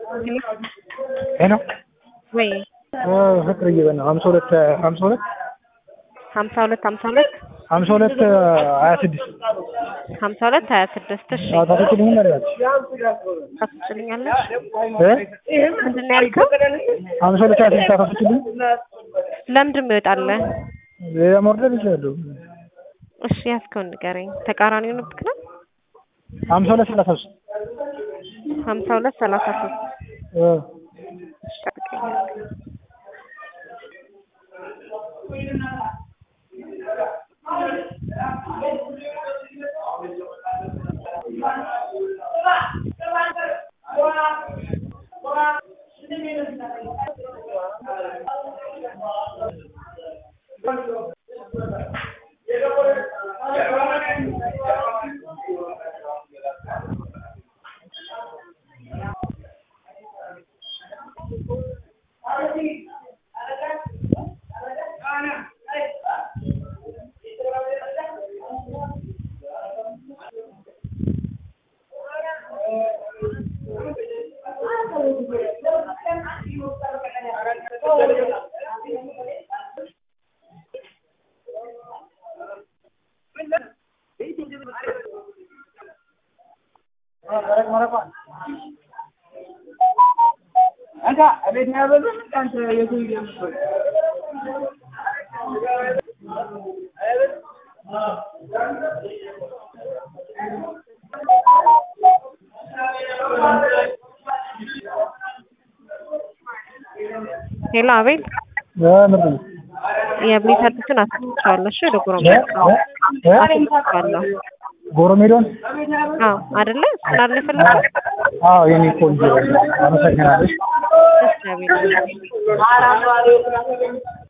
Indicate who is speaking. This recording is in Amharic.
Speaker 1: ሄሎ
Speaker 2: ወይ
Speaker 1: ፍቅርዬ በእናትህ ሀምሳ ሁለት ሀምሳ ሁለት
Speaker 2: ሀምሳ ሁለት ሀምሳ ሁለት
Speaker 1: ሀምሳ ሁለት ሀያ ስድስት
Speaker 2: ሀምሳ ሁለት ሀያ ስድስት እሺ
Speaker 1: ታፈችልኝ መሪያት
Speaker 2: ታስችልኛለሽ
Speaker 1: እ
Speaker 2: ምንድን ነው ያልከው
Speaker 1: ሀምሳ ሁለት ሀያ ስድስት ታፈችልኝ
Speaker 2: ለምንድን ነው ይወጣልህ
Speaker 1: ሌላ መውረድ ይችላሉ
Speaker 2: እሺ ያዝከውን ንገረኝ ተቃራኒ ሆነብክ ነው
Speaker 1: ሀምሳ ሁለት ሰላሳ ሶስት
Speaker 2: ሀምሳ ሁለት ሰላሳ ሶስት
Speaker 1: እ
Speaker 2: እሺ ጠብቀኝ ሄሎ አቤል
Speaker 1: ምንድን ነው
Speaker 2: የቤት አዲሱን አስገብቼዋለሁ እሺ ወደ ጎሮ አስገብቼዋለሁ
Speaker 1: ጎረሜዶን
Speaker 2: አዎ አይደለ እሱን አይደል የፈለግከው
Speaker 1: አዎ የኔ ቆንጆ አመሰግናለሽ
Speaker 2: እሺ አቤል